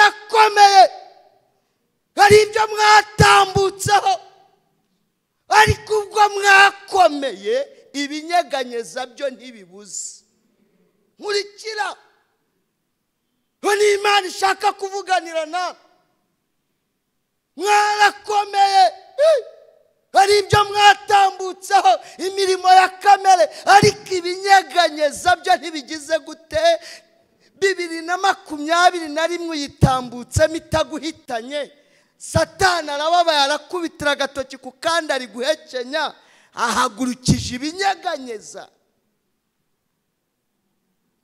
birakomeye hari ibyo mwatambutseho ariko ubwo mwakomeye ibinyeganyeza byo ntibibuze nkurikira niyo imana ishaka kuvuganira nawe mwarakomeye hari ibyo mwatambutseho imirimo ya kamere ariko ibinyeganyeza byo ntibigize gute bibiri na makumyabiri na rimwe uyitambutsemo itaguhitanye satana arababaye arakubitira agatoki ku kandi ari guhekenya ahagurukije ibinyeganyeza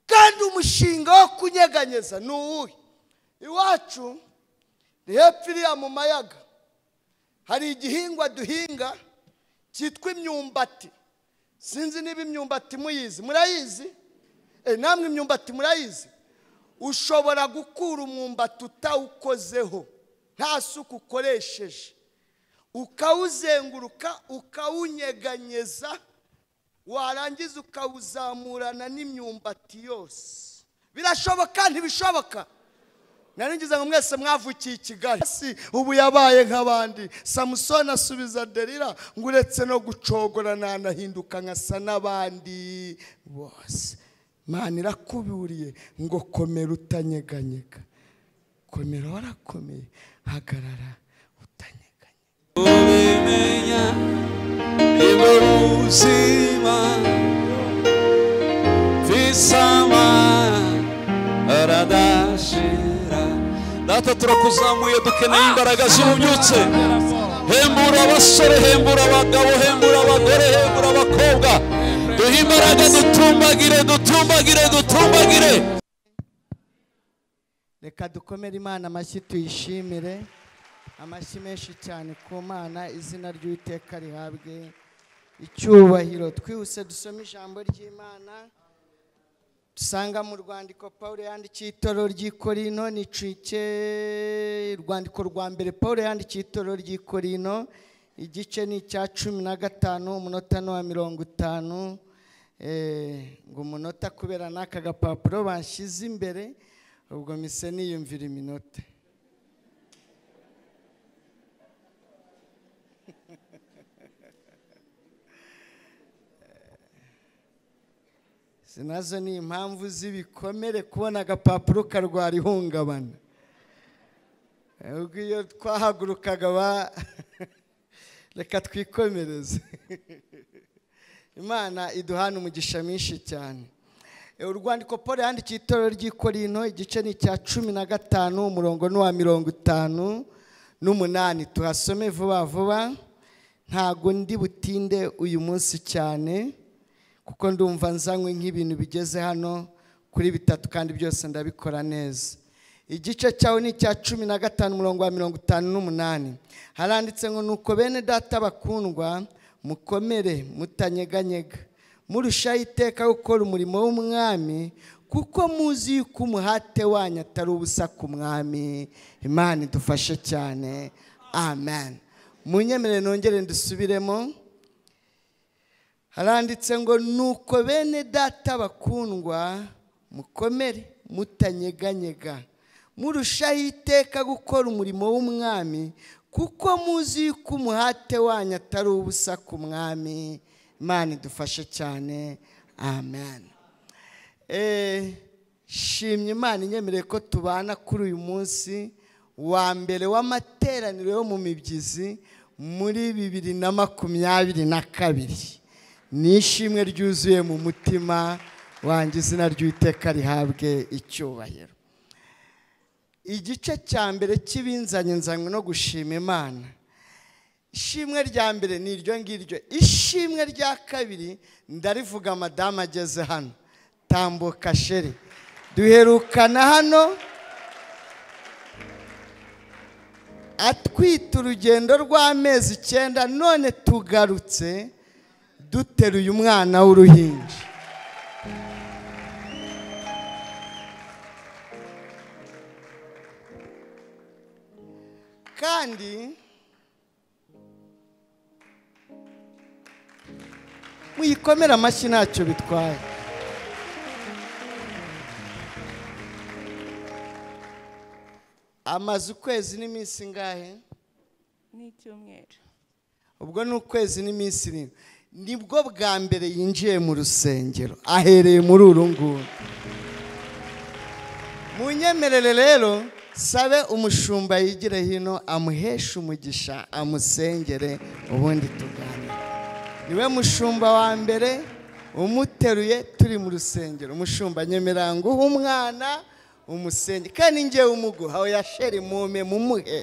kandi umushinga wo kunyeganyeza ni uwuhe iwacu ni hepfo iriya mu mayaga hari igihingwa duhinga cyitwa imyumbati sinzi niba imyumbati muyizi murayizi namwe imyumbati murayizi ushobora gukura umwumbati utawukozeho nta suku ukoresheje ukawuzenguruka ukawunyeganyeza warangiza ukawuzamurana n'imyumbati yose birashoboka ntibishoboka ngo mwese mwavukiye i kigali ubu yabaye nk'abandi samusoni asubiza derira ngo uretse no gucogora ntanahinduka nkasa n'abandi bose imana irakuburiye ngo komera utanyeganyega komera warakomeye hagarara utanyeganyega ubimenya niba ubuzima visama aradashira data turakuzamuye dukeneye imbaraga z'ububyutse hembura abasore hembura abagabo hembura abagore hembura abakobwa duhe imbaraga dutumbagire dutumbagire dutumbagire reka dukomere imana amashyi tuyishimire amashyi menshi cyane ku mana izina ry'uwiteka rihabwe icyubahiro twihuse dusome ijambo ry'imana dusanga mu rwandiko paul yandikiye itoro ry'ikorino nicike urwandiko rwa mbere paul yandikiye itoro ry'ikorino igice ni icya cumi na gatanu umunota ni uwa mirongo itanu ngo umunota kubera n'aka gapapuro bashyize imbere ubwo mise niyumvira iminota nazo ni impamvu z'ibikomere kubona agapapuro karwara ihungabana ubwo iyo twahagurukaga reka twikomereze imana iduhana umugisha mwinshi cyane urwandiko paul yandikiye itorero ry'ikorino igice ni icya cumi na gatanu umurongo ni uwa mirongo itanu n'umunani tuhasome vuba vuba ntabwo ndi butinde uyu munsi cyane kuko ndumva nzanywe nk'ibintu bigeze hano kuri bitatu kandi byose ndabikora neza igice cyawe ni icya cumi na gatanu umurongo wa mirongo itanu n'umunani haranditse ngo nuko bene data bakundwa mukomere mutanyeganyega murushaho iteka gukora umurimo w'umwami kuko muzi yuko umuhate wanyu atari ubusa ku mwami imana idufashe cyane amen munyemerere nongere dusubiremo haranditse ngo nuko bene data bakundwa mukomere mutanyeganyega murushaho iteka gukora umurimo w'umwami kuko muzi yuko umuhate wanyu atari ubusa ku mwami imana idufashe cyane amen shimye imana inyemereye ko tubana kuri uyu munsi wa mbere w'amateraniro yo mu mibyizi muri bibiri na makumyabiri na kabiri ni ishimwe ryuzuye mu mutima wanjye izina ry'uwiteka rihabwe icyubahiro igice cya mbere cy'ibinzanye nzanywe no gushima imana ishimwe rya mbere ni iryo ngiryo ishimwe rya kabiri ndarivuga madamu ageze hano tambuka sheri duherukana hano atwite urugendo rw'amezi icyenda none tugarutse duteruye umwana w'uruhinja kandi muyikomere amashyi ntacyo bitwaye amaze ukwezi n'iminsi ingahe n'icyumweru ubwo ni ukwezi n'iminsi irindwi nibwo bwa mbere yinjiye mu rusengero ahereye muri uru nguru mu nyemerere rero sabe umushumba yigire hino amuheshe umugisha amusengere ubundi tuganire niwe mushumba wa mbere umuteruye turi mu rusengero umushumba nyemerango uha umwana umusenge kandi ngewe umuguha aho yashere mume mumuhe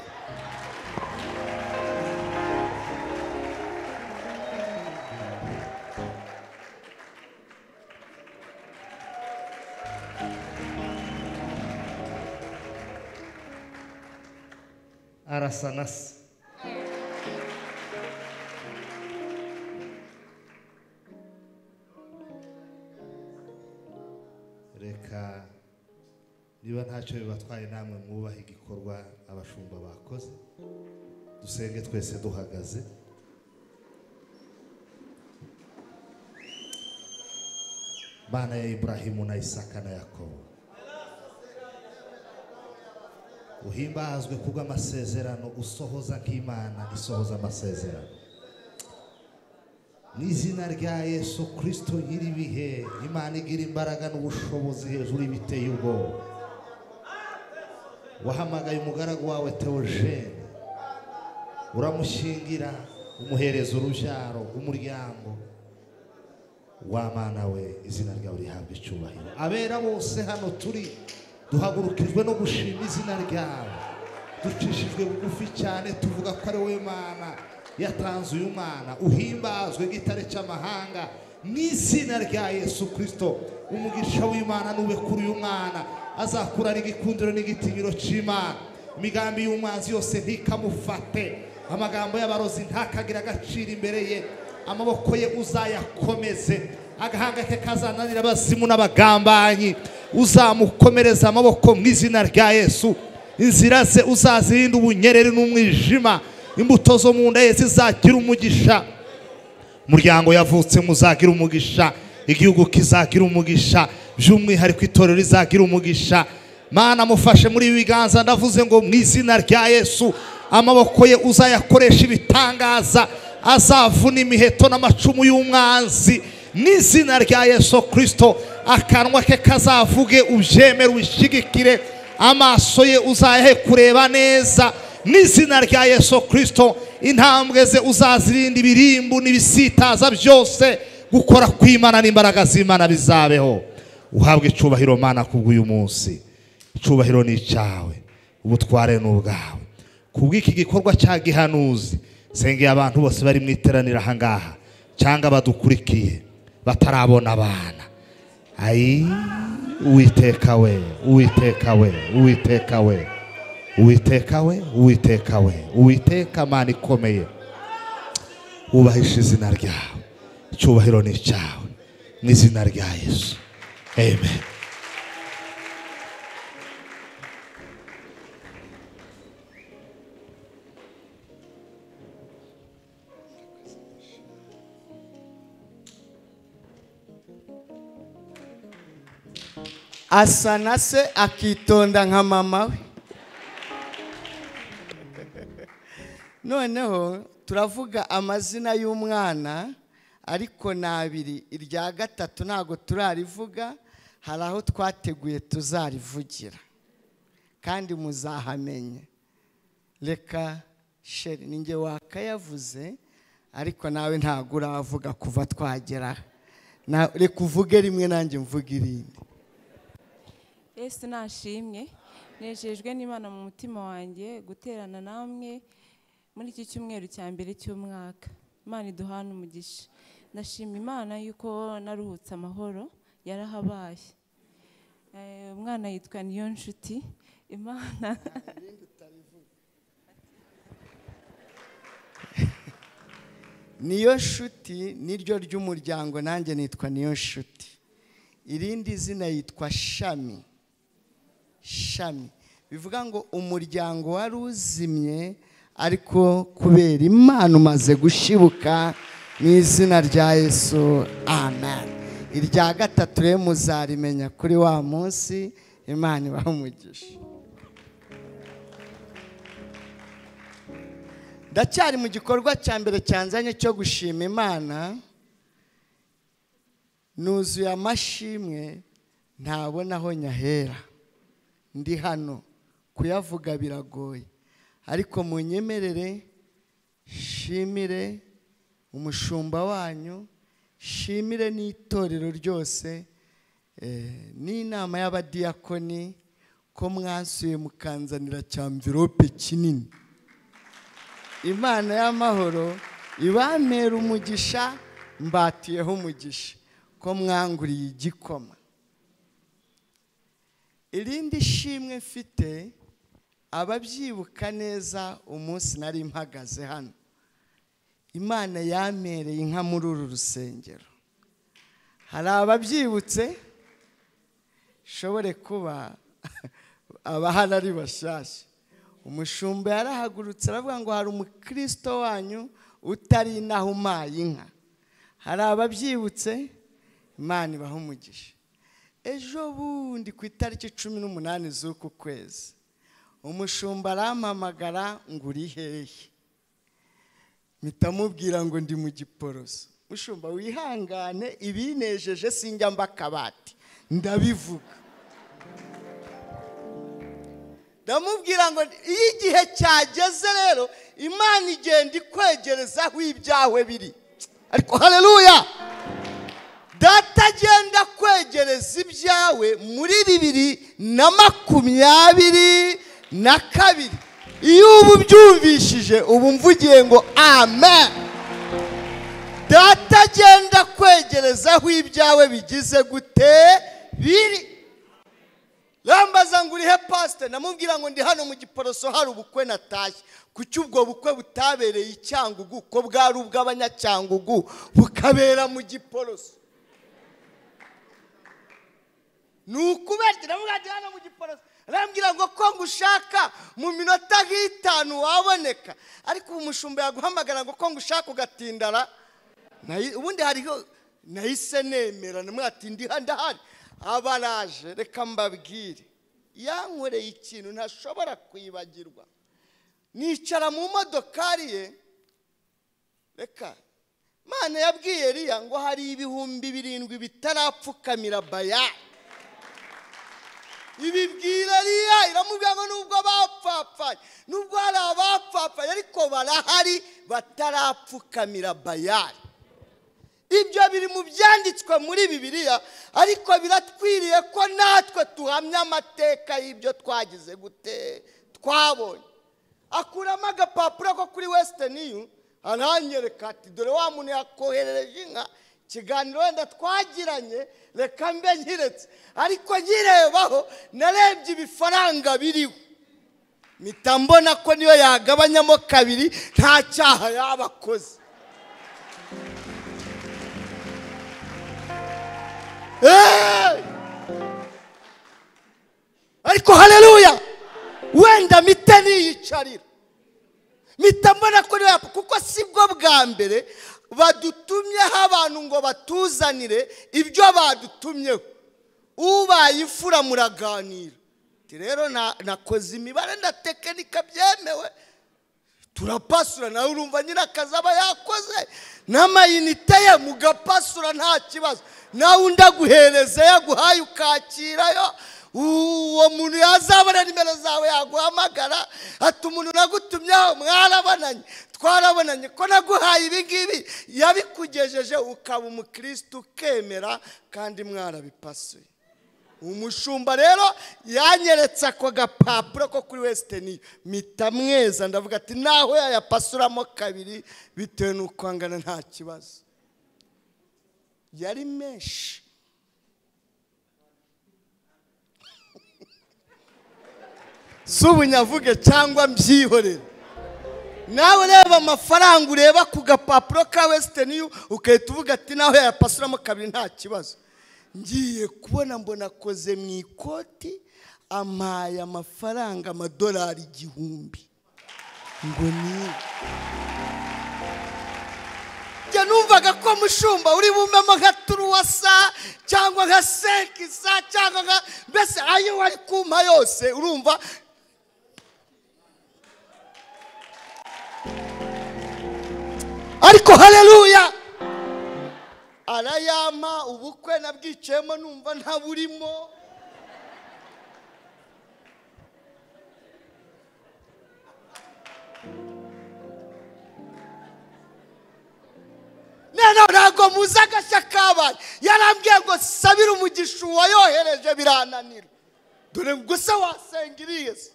arasa na se reka niba ntacyo bibatwaye namwe mwubahe igikorwa abashumba bakoze dusenge twese duhagaze mana ya iburahimu na isaka na yakobo uhimbazwe kubw'amasezerano usohoza nk'imana isohoza amasezerano mu izina rya yesu kirisito nyir'ibihe imana igira imbaraga n'ubushobozi hejuru y'ibiteye ubwoba wahamagaye umugaragu wawe teogene uramushingira umuhereza urubyaro umuryango w'amana we izina ryawe rihabwa icyubahiro abera bose hano turi duhagurukijwe no gushima izina ryawe ducishijwe bugufi cyane tuvuga ko ari wowe mana yatanze uyu mwana uhimbazwe nk'itare cy'amahanga mu izina rya yesu kirisito umugisha w'imana nube kuri uyu mwana azakura ari igikundiro n'igitinyiro cy'imana imigambi y'umwanzi yose ntikamufate amagambo y'abarozi ntakagire agaciro imbere ye amaboko ye uzayakomeze agahanga ke kazananira abazimu n'abagambanyi uzamukomereza amaboko mu izina rya yesu inzira ze uzazirinde ubunyereri n'umwijima imbuto zo mu nda ye zizagira umugisha umuryango yavutse muzagira umugisha igihugu kizagira umugisha by'umwihariko itorero rizagira umugisha mana amufashe muri ibi biganza ndavuze ngo mu izina rya yesu amaboko ye uzayakoresha ibitangaza azavuna imiheto n'amacumu y'umwanzi mu izina rya yesu kirisito akanwa ke kazavuge ubyemere ubishyigikire amaso ye uzayahe kureba neza mu izina rya yesu kirisito intambwe ze uzazirinda ibirimbu n'ibisitaza byose gukora kw'imana n'imbaraga z'imana bizabeho uhabwe icyubahiro mana kubw'uyu munsi icyubahiro ni icyawe ubutware ni ubwawe kubw'iki gikorwa cya gihanuzi sengeye abantu bose bari mu iteraniro ahangaha cyangwa badukurikiye batarabona abana ayi uwiteka we uwiteka we uwiteka we uwiteka we uwiteka we uwiteka mana ikomeye wubahisha izina ryawe icyubahiro ni icyawe mu izina rya yesu amen asa na se akitonda nka mama we noneho turavuga amazina y'umwana ariko ni abiri irya gatatu ntabwo turarivuga hari aho twateguye tuzarivugira kandi muzahamenye reka sheri ni nge wakayavuze ariko nawe ntabwo uravuga kuva twageraho Na- reka uvuge rimwe nanjye mvuge irindi yesu nashimye nejejwe n'imana mu mutima wanjye guterana namwe muri iki cyumweru cya mbere cy'umwaka imana iduhana umugisha ndashima imana yuko naruhutse amahoro yarahabaye Eh, umwana yitwa niyo nshuti imana niyo nshuti niryo ry'umuryango nanjye nitwa niyo nshuti irindi zina yitwa shami shami bivuga ngo umuryango wari uzimye ariko kubera imana umaze gushibuka mu izina rya yesu amen irya gatatu rero muzarimenya kuri wa munsi imana ibaha umugisha ndacyari mu gikorwa cya mbere cyanzanye cyo gushima imana nuzuye amashimwe ntabona aho nyahera ndi hano kuyavuga biragoye ariko mu nyemerere shimire umushumba wanyu shimire n'itorero ryose eh, n'inama y'abadiyakoni ko mwansuye mukanzanira cya mvirope kinini imana y'amahoro ibamera umugisha mbatiyeho umugisha ko mwanguriye igikoma irindi shimwe mfite ababyibuka neza umunsi nari mpagaze hano imana yamereye inka muri uru rusengero hari ababyibutse shobore kuba abahari ari bashyashya umushumba yarahagurutse aravuga ngo hari umukristo wanyu utari inaha umaye inka hari ababyibutse imana ibaha umugisha ejo bundi ku itariki cumi n'umunani z'uku kwezi umushumba arampamagara ngo uri hehe mpita mubwira ngo ndi mu giporoso mushumba wihangane ibinejeje sinjya mba akabati ndabivuga ndamubwira ngo iyo igihe cyageze rero imana igenda ikwegereza aho ibyawe biri ariko hareruya data agenda kwegereza ibyawe muri bibiri na makumyabiri na kabiri iyo ubu ubyumvishije ubu mvugiye ngo amen data agenda kwegereza aho ibyawe bigize gute biri rambaza ngo urihe pasite namubwira ngo ndi hano mu giporoso hari ubukwe natashye kuki ubwo bukwe butabereye i cyangugu ko bwari ubw'abanyacyangugu bukabera mu giporoso ni ukuberya namubwira ndi hano mu giporoso arambwira ngo ko ngushaka mu minota nk'itanu waboneka ariko ubu mushumba yaguhamagara ngo ko ngushaka ugatindara Nayi- ubundi hariho nahise nemera namwatindi ndahari abaraje reka mbabwire yankoreye ikintu ntashobora kwibagirwa nicara mu modokari ye reka mana yabwiye eriya ngo hari ibihumbi birindwi bitarapfukamira baya ibibwira eriya iramubwira ngo nubwo bapfapfaye nubwo hari abapfapfaye ariko barahari batarapfukamira bayari ibyo biri mu byanditswe muri bibiliya ariko biratwiriye ko natwe tuhamya amateka y'ibyo twagize gute twabonye akuramo agapapuro ko kuri wesitani yu aranyereka ati dore wa muntu yakoherereje inka ikiganiro wenda twagiranye reka mbe nkiretse ariko nkirebaho narebye ibifaranga biriho mpita mbona ko niyo yagabanyamo kabiri nta cyaha yaba akoze Hey! ariko hareruya wenda mite niyicarira mita mbona ko niyo yapfa kuko si bwo bwa mbere badutumyeho abantu ngo batuzanire ibyo badutumyeho ubaye imfura muraganira Ati rero na- nakoze imibare na tekinika byemewe turapasura nawe urumva nyirakazi aba yakoze n'amayinite ye mugapasura nta kibazo nawe undi aguhereza yaguhaye ukakirayo uwo muntu yazabona nimero zawe yaguhamagara ati umuntu nagutumyeho mwarabonanye twarabonanye ko naguhaye ibi ngibi yabikugejeje ukaba umukirisitu ukemera kandi mwarabipasuye umushumba rero yanyeretse ako gapapuro ko kuri wesitani mpita mweza ndavuga ati naho yayapasuramo kabiri bitewe n'uko angana nta kibazo yari menshi si ubunyavuge cyangwa mbyihorere nawe reba amafaranga ureba ku gapapuro ka wesitani ugahita uvuga ati naho yayapasuramo kabiri nta kibazo ngiye kubona mbona akoze mu ikoti amaye amafaranga amadolari igihumbi ngo ni njye numvaga ko mushumba uri bumemo nka turuwasa cyangwa nka sekisa cyangwa nka mbese ayo wari kumpa yose urumva ariko hareruya arayampa ubukwe nabwicayemo numva ntaburimo noneho ntabwo muzi agashya kabaye yarambwiye ngo sabire umugisha uwayohereje birananira dore ngo se wasenga iriya se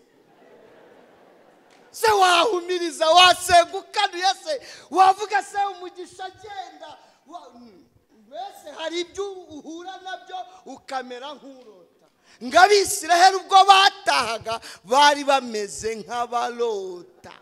se wahumiriza wasenga ukanuye se wavuga se umugisha agenda wa- mm, mbese hari ibyo uhura nabyo ukamera nk'urota ngo abisiraheli ubwo batahaga bari bameze nk'abarota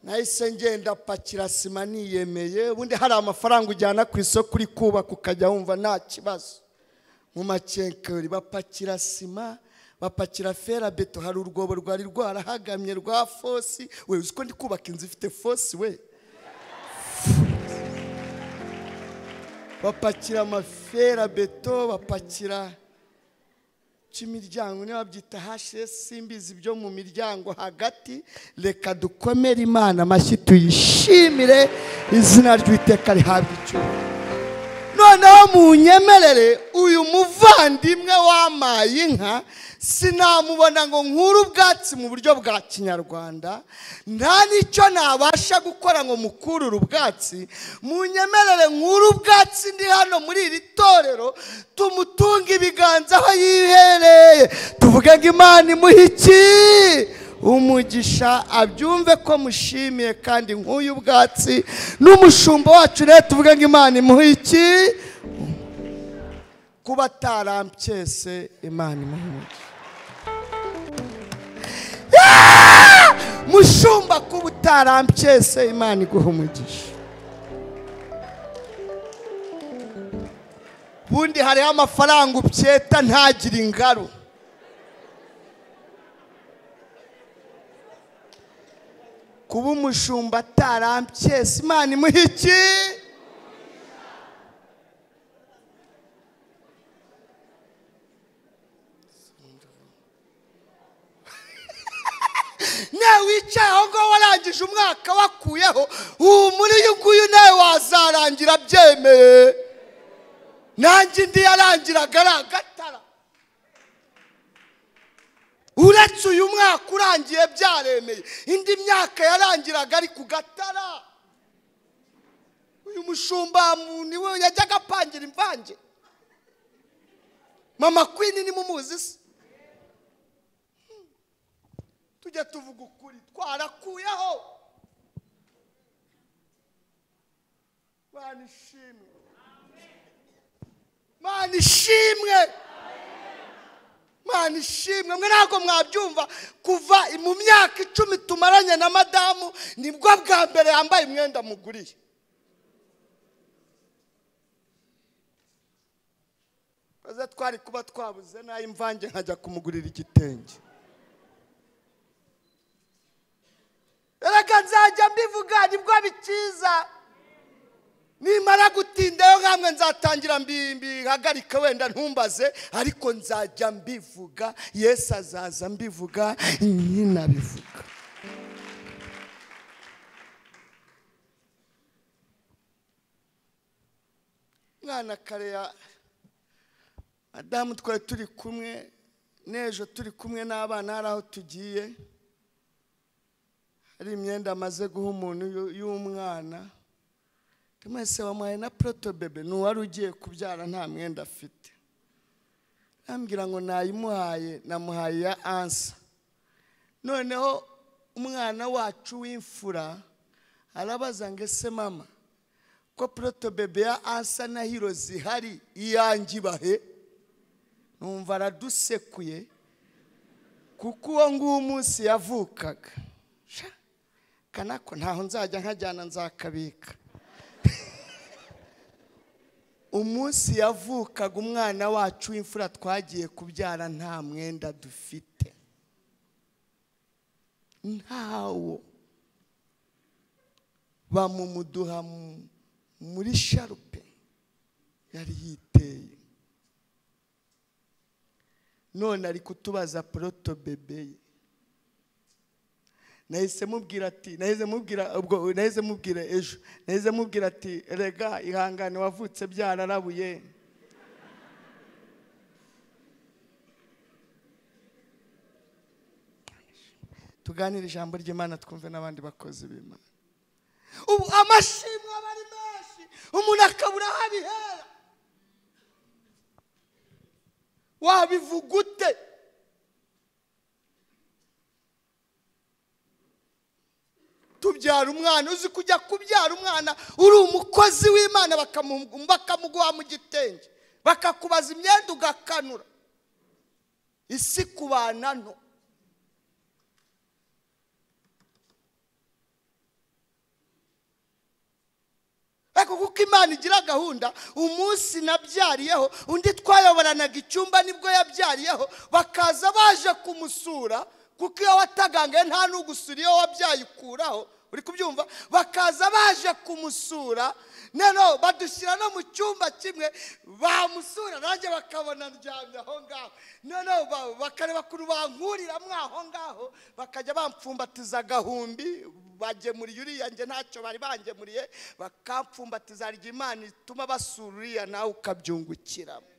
nahise ngenda pakira sima niyemeye ubundi hari amafaranga ujyana ku isoko uri kubaka ukajya wumva nta kibazo mu makenkeri bapakira sima bapakira ferabeto hari urwobo rwari rwarahagamye rwa fosi we uzi ko ndi kubaka inzu ifite fosi we bapakira amaferabeto bapakira cy'imiryango niba babyita hashesi simbizi byo mu miryango hagati reka dukomere imana amashyi tuyishimire izina ry'uwiteka rihabwa icyubahiro noneho munyemerere uyu muvandimwe wamaye inka sinamubona ngo nkure ubwatsi mu buryo bwa kinyarwanda nta n'icyo nabasha gukora ngo mukurure ubwatsi munyemerere nkure ubwatsi ndi hano muri iri torero tumutunge ibiganza aho yihereye tuvuge ngo imana imuhe iki umugisha abyumve ko mushimiye kandi nk'uyu bwatsi n'umushumba wacu rero tuvuge ngo imana imuhe iki kuba atarampyese imana imuhe umugisha mushumba kuba utarampyese imana iguha umugisha ubundi hariho amafaranga ubyeta ntagire ingaro kuba umushumba atarampyese imana imuha iki nawe wicaye aho ngaho warangije umwaka wakuyeho ubu muri uyu nguyu nawe wazarangira abyemeye nanjye indi yarangiraga ari agatara uretse uyu mwaka urangiye byaremeye indi myaka yarangiraga ari ku gatara uyu mushumba mu- ni we yajyaga apangira imvange mama kwini ni mumuzi se tujya tuvuga ukuri twarakuyeho mana ishimwe mana ishimwe mana ishimwe mwe ntabwo mwabyumva kuva mu myaka icumi tumaranye na madamu nibwo bwa mbere yambaye umwenda muguriye maze twari kuba twabuze n'ay'imvange nkajya kumugurira igitenge reka nzajya mbivuga nibwo bikiza nimara gutindayo nkamwe nzatangira mbi- mbihagarika wenda ntumbaze ariko nzajya mbivuga yesu azaza mbivuga nyinabivuga mwana kareya madamu twari turi kumwe n'ejo turi kumwe n'abana hari aho tugiye hari imyenda amaze guha umuntu y'u- y'umwana mwese wamuhaye na proto bebe ni uwari ugiye kubyara nta mwenda afite nambwira ngo nayimuhaye namuhaye iya ansa noneho umwana wacu w'imfura arabaza ngo ese mama ko proto bebe ya ansa na hiro zihari iyanjye ibahe numva aradusekuye kuko uwo nguwo umunsi yavukaga Sha, kanako ntaho nzajya nkajyana nzakabika umunsi yavukaga umwana wacu w'imfura twagiye kubyara nta mwenda dufite ntawo bamumuduha mu- muri sharupe yari yiteye none ari kutubaza poroto bebe ye nahise mubwira ati nahise mubwira ubwo nahise mubwira ejo nahise mubwira ati rega ihangane wavutse byararabuye tuganire ijambo ry'imana twumve n'abandi bakozi b'imana ubu amashimwe aba ari menshi umuntu akabura aho abihera wabivuga ute tubyara umwana uzi kujya kubyara umwana uri umukozi w'imana bakamu- bakamuguha mu gitenge bakakubaza imyenda ugakanura isi kubana nto ariko kuko imana igira gahunda umunsi nabyariyeho undi twayoboranaga icyumba nibwo yabyariyeho bakaza baje kumusura kuko iyo watagangaye nta n'ugusura iyo wabyaye ukuraho uri kubyumva bakaza baje kumusura noneho badushyira no mu cyumba kimwe bamusura nanjye bakabona ndyamye aho ngaho noneho ba- bakareba kuri bankuriramo aho ngaho bakajya bampfumbatiza agahumbi bagemuriye uriya njye ntacyo bari bangemuriye bakampfumbatiza harya imana ituma basura uriya nawe ukabyungukiramo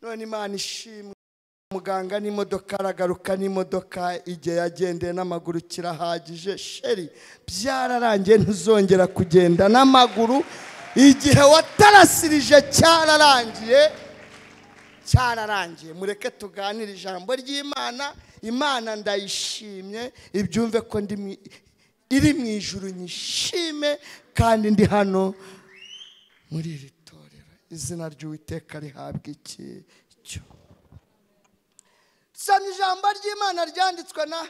none imana ishimwe muganga n'imodoka aragaruka n'imodoka igihe yagendeye n'amaguru kirahagije sheri byararangiye ntuzongera kugenda n'amaguru igihe watarasirije cyararangiye cyararangiye mureke tuganire ijambo ry'imana imana ndayishimye ibyumve ko ndi mu- iri mu ijuru nyishime kandi ndi hano muri iri torero izina ry'uwiteka rihabwa iki soma ijambo ry'imana ryanditswe na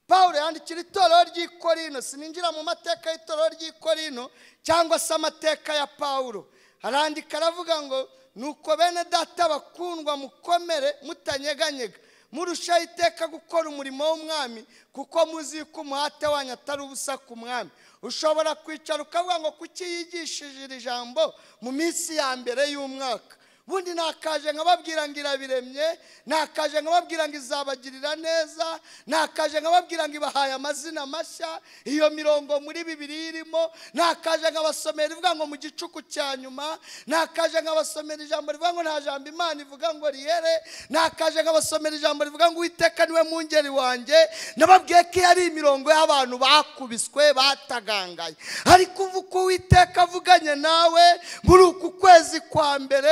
paul yandikira itorero ry'i korino sininjira mu mateka y'itorero ry'i korino cyangwa se amateka ya paul arandika aravuga ngo nuko bene data bakundwa mukomere mutanyeganyega murushaho iteka gukora umurimo w'umwami kuko muzi ko umuhate wanyu atari ubusa ku mwami ushobora kwicara ukavuga ngo kuki yigishije iri jambo mu minsi ya mbere y'umwaka ubundi nakaje nkababwira ngo irabiremye nakaje nkababwira ngo izabagirira neza nakaje nkababwira ngo ibahaye amazina mashya iyo mirongo muri bibiri irimo nakaje nkabasomera ivuga ngo mu gicuku cya nyuma nakaje nkabasomera ijambo rivuga ngo nta jambo imana ivuga ngo rihere nakaje nkabasomera ijambo rivuga ngo uwiteka niwe mwungeri wanjye nababwiye ko iyo ari imirongo y'abantu bakubiswe batagangaye ariko uvu uko uwiteka avuganye nawe muri uku kwezi kwa mbere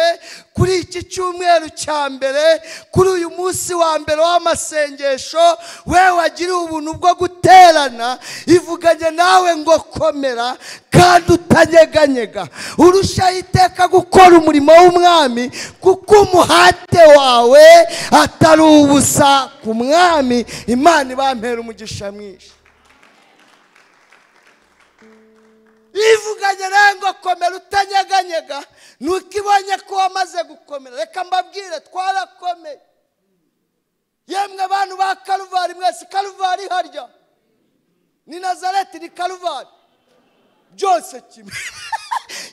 kuri iki cyumweru cya mbere kuri uyu munsi wa mbere w'amasengesho we wagiriwe ubuntu bwo guterana ivuganye nawe ngo komera kandi utanyeganyega urushaho iteka gukora umurimo w'umwami kuko umuhate wawe atari ubusa ku mwami imana ibampera umugisha mwinshi bivuganye nawe ngo komera utanyeganyega nuko ibonye ko wamaze gukomera reka mbabwire twarakomeye yemwe abantu ba karuvari mwese karuvari harya ni nazareti ni karuvari byose kimwe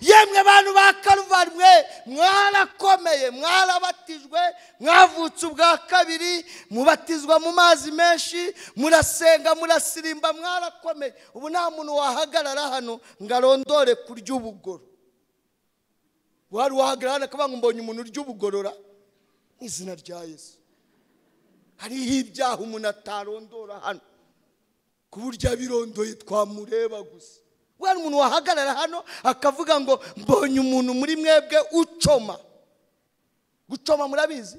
yemwe abantu ba karuvari mwe mwarakomeye mwarabatijwe mwavutse ubwa kabiri mubatizwa mu mazi menshi murasenga murasirimba mwarakomeye ubu nta muntu wahagarara hano ngo arondore kurya ubugoro wari wahagarara hano akavuga ngo mbonye umuntu urya ubugorora mu izina rya yesu hariho ibyaha umuntu atarondora hano ku buryo abirondoye twamureba gusa wari umuntu wahagarara hano akavuga ngo mbonye umuntu muri mwebwe ucoma gucoma murabizi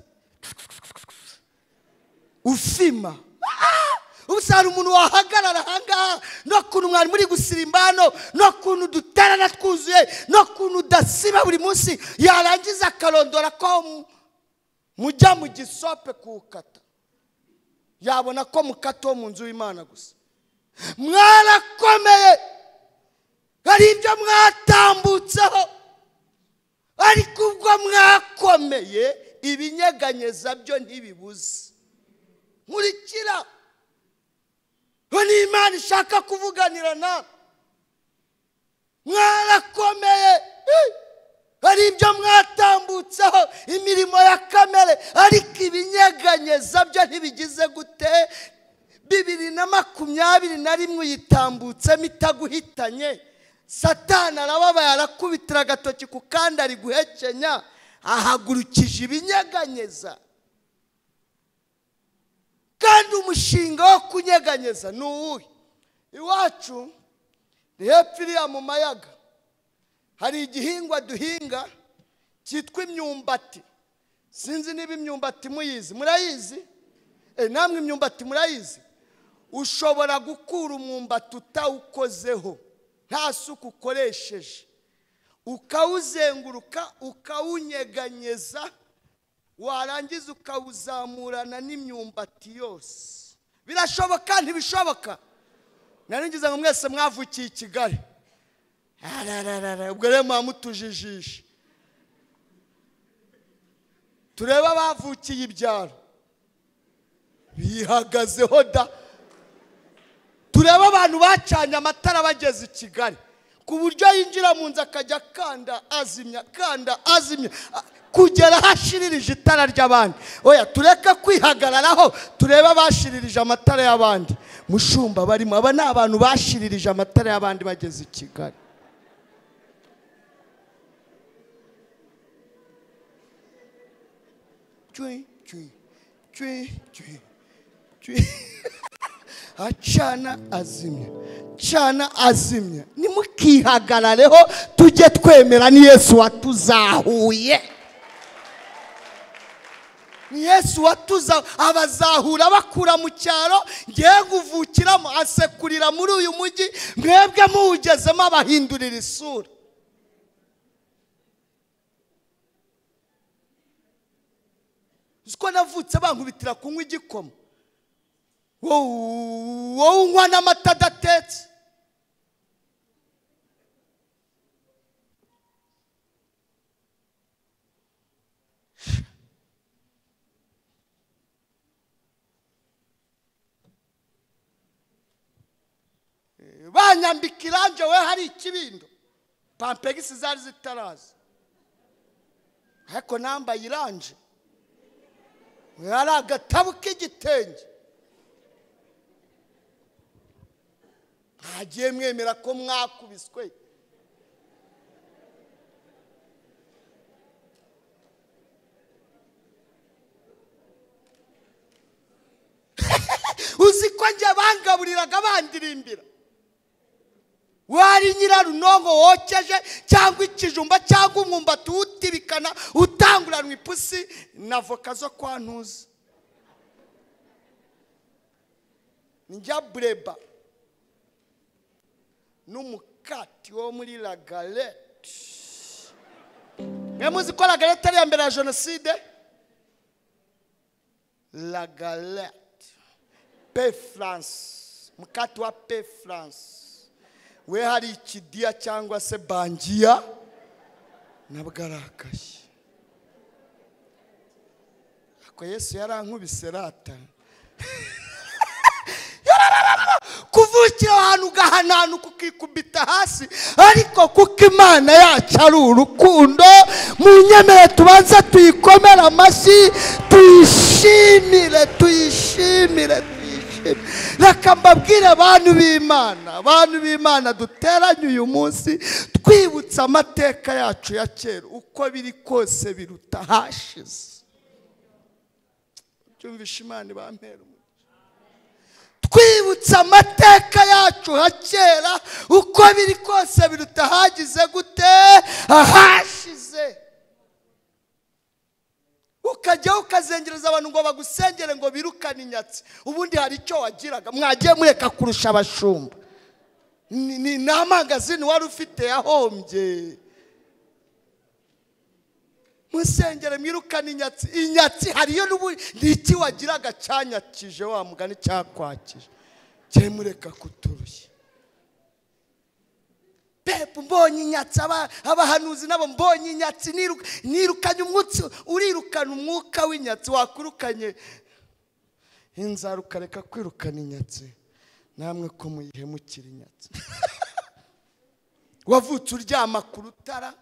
ufima Ah! ubusa hari umuntu wahagarara ahangaha n'ukuntu mwari muri gusirimba hano n'ukuntu duterana twuzuye n'ukuntu udasiba buri munsi yarangiza akarondora ko mu- mujya mu gisope kuwukata yabona ko mukata wo mu nzu y'imana gusa mwarakomeye hari ibyo mwatambutseho ariko ubwo mwakomeye ibinyeganyeza byo ntibibuze nkurikira ngo ni imana ishaka kuvuganira nawe mwarakomeye Eh! hari ibyo mwatambutseho imirimo ya kamere ariko ibinyeganyeza byo ntibigize gute bibiri na makumyabiri na rimwe uyitambutsemo itaguhitanye satani arababaye arakubitira agatoki ku kandi ari guhekenya ahagurukije ibinyeganyeza kandi umushinga wo kunyeganyeza ni uwuhe iwacu ni hepfo iriya mu mayaga hari igihingwa duhinga cyitwa imyumbati sinzi niba imyumbati muyizi murayizi Eh, namwe imyumbati murayizi ushobora gukura umwumbati utawukozeho nta suku ukoresheje ukawuzenguruka ukawunyeganyeza warangiza ukawuzamurana n'imyumbati yose birashoboka ntibishoboka naringiza ngo mwese mwavukiye i kigali Arararara, ubwo rero muba mutujijisha turebe abavukiye ibyaro bihagazeho da turebe abantu bacanye amatara bageze i kigali ku buryo yinjira mu nzu akajya akanda azimya kanda azimya a- kugera hashiririje itara ry'abandi oya tureke kwihagararaho turebe abashiririje amatara y'abandi mushumba barimo aba ni abantu bashiririje amatara y'abandi bageze i kigali cwi cwi cwi cwi cwi acana azimya cana azimya nimukihagarareho tujye twemera ni yesu watuzahuye ni yesu watuza abazahura bakura mu cyaro ngiye kuvukiramo asekurira muri uyu mujyi mwebwe muwugezemo abahindurira isura uzi ko navutse bankubitira kunywa igikoma wowe wowe unywa n'amata adatetse banyambika iranje we hari ikibindo pampegisi zari zitaraza ariko nambaye iranje hari agatabu k'igitenge ntagiye mwemera ko mwakubiswe uzi ko njye bangaburiraga bandirimbira wari nyirarunonko wokeje cyangwa ikijumba cyangwa umwumbati uwutibikana utanguranwa ipusi na voka zo kwa ntuza njya bureba n'umukati wo muri lagarete mwe muzi ko lagarete ari iya mbere ya jenoside lagarete pe france mukati wa pe france we hari ikidiya cyangwa se bangiya nabwo arakaye ariko yesu yarankubise rata kuvukira ahantu ugahananuka ukikubita hasi ariko kuko imana yacu ari urukundo mu nyemere tubanze tuyikomere amashyi tuyishimire tuyishimire tuyishimire reka mbabwire abantu b'imana abantu b'imana duteranye uyu munsi twibutse amateka yacu ya kera uko biri kose biruta hashize byumvishe imana ibampera umugisha twibutse amateka yacu ha kera uko biri kose biruta hagize gute ahashize ukajyaho ukazengereza abantu ngo bagusengere ngo birukane inyatsi ubundi hari icyo wagiraga mwagiye mureka kurusha abashumba ni ni- ni amangazini wari ufite yahombye musengere mwirukane inyatsi inyatsi hariyo n'ubu ni iki wagiraga cyanyakije wa mugani cyakwakije cyemureka kuturushya pepu mbonye inyatsi aba- abahanuzi nabo mbonye inyatsi niruka- nirukanye umwutsi urirukana umwuka w'inyatsi wakwirukanye inzara ukareka kwirukana inyatsi namwe ko muyihemukira inyatsi wavutse uryama ku rutara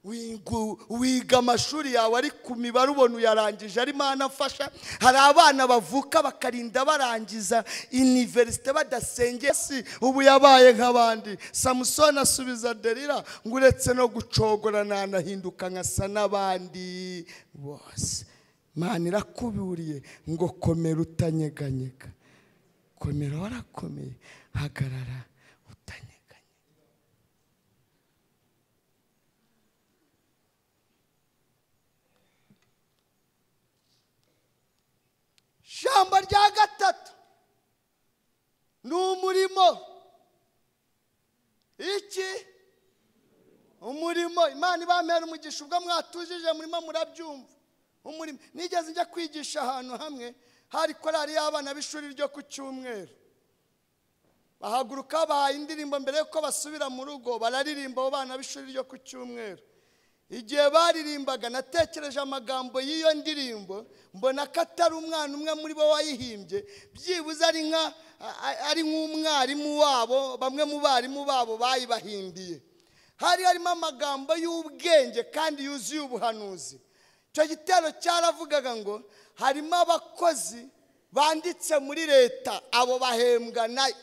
wingu- wiga amashuri yawe ari ku mibare ubona uyarangije arimo anafasha hari abana bavuka bakarinda barangiza iniverisite badasengeye si ubu yabaye nk'abandi samusoni asubiza derira ngo uretse no gucogora nanahinduka nkasa n'abandi bose imana irakuburiye ngo komera utanyeganyega komera warakomeye hagarara utanyeganyega ijambo rya gatatu ni umurimo iki umurimo imana ibamera umugisha ubwo mwatujije murimo murabyumva umurimo nigeze njya kwigisha ahantu hamwe hari korari y'abana b'ishuri ryo ku cyumweru bahaguruka bahaye indirimbo mbere y'uko basubira mu rugo bararirimba abo bana b'ishuri ryo ku cyumweru igihe baririmbaga natekereje amagambo y'iyo ndirimbo mbona ko atari umwana umwe muri bo wayihimbye byibuze ari nka a- a- ari nk'umwarimu wabo bamwe mu barimu babo bayibahimbiye hari harimo amagambo y'ubwenge kandi yuzuye ubuhanuzi icyo gitero cyaravugaga ngo harimo abakozi banditse muri leta abo bahembwa nayo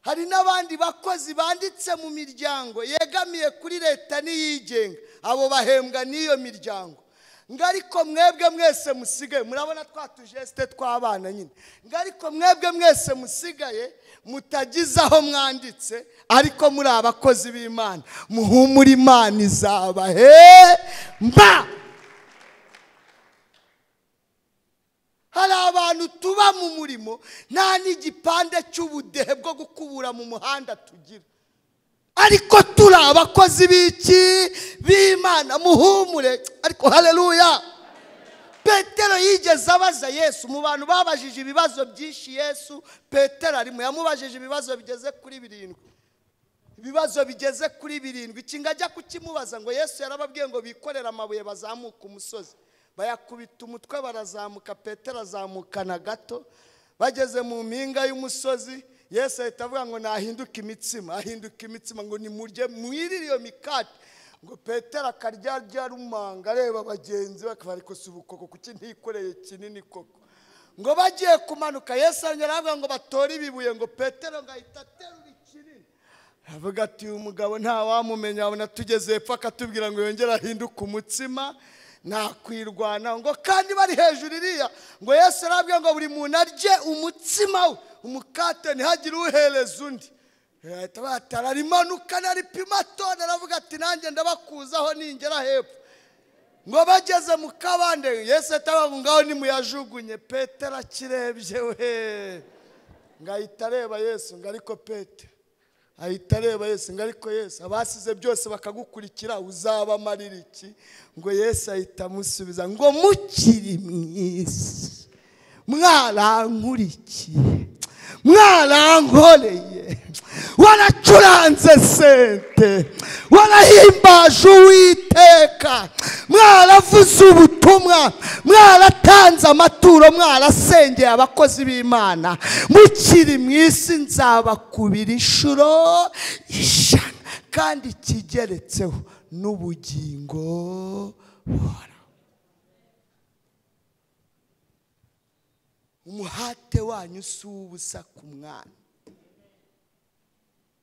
hari n'abandi bakozi banditse mu miryango yegamiye kuri leta n'iyigenga abo bahembwa n'iyo miryango ngo ariko mwebwe mwese musigaye murabona twa tujesite tw'abana nyine ngo ariko mwebwe mwese musigaye mutagize aho mwanditse ariko muri abakozi b'imana muhumure imana izabahemba hari abantu tuba mu murimo nta n'igipande cy'ubudehe bwo gukubura mu muhanda tugira ariko turi abakozi b'iki b'imana muhumure ariko hareruya petero yigeze abaza yesu mu bantu babajije ibibazo byinshi yesu petero arimo yamubajije ibibazo bigeze kuri birindwi ibibazo bigeze kuri birindwi ikinga ajya kukimubaza ngo yesu yarababwiye ngo bikorere amabuye bazamuke umusozi bayakubita umutwe barazamuka petero azamukana gato bageze mu mpinga y'umusozi yesu ahita avuga ngo nahinduke imitsima ahinduka imitsima ngo nimurye mwirire iyo mikati ngo petero akarya arya rumanga areba bagenzi be akaba ariko si ubukoko kuki ntikoreye kinini koko ngo bagiye kumanuka yesu arongera aravuga ngo batore ibibuye ngo petero ngo ahita aterura ikinini aravuga ati uyu mugabo ntawamumenya abona tugeze hepfo akatubwira ngo yongere ahinduke umutsima nakwirwana ngo kandi bari hejuru iriya ngo yesu arabwira ngo buri muntu arye umutsima we umukate ntihagire uhereza undi bahita batara rimanukana ripima tone aravuga ati nanjye ndabakuzaho ningera hepfo ngo bageze mu kabande yesu ahita avuga ngo ngaho nimuyajugunye petero akirebye we ngo ahita areba yesu ngo ariko petero ahita areba yesu ngo ariko yesu abasize byose bakagukurikira uzabamarira iki ngo yesu ahita amusubiza ngo mukiri mwiza mwarankurikiye mwarankoreye waracuranze sente warahimbaje uwiteka mwaravuze ubutumwa mwaratanze amaturo mwarasengeye abakozi b'imana mukiri mu isi nzabakubira inshuro ijana kandi kigeretseho n'ubugingo buhoraho umuhate wanyu si uw'ubusa ku mwana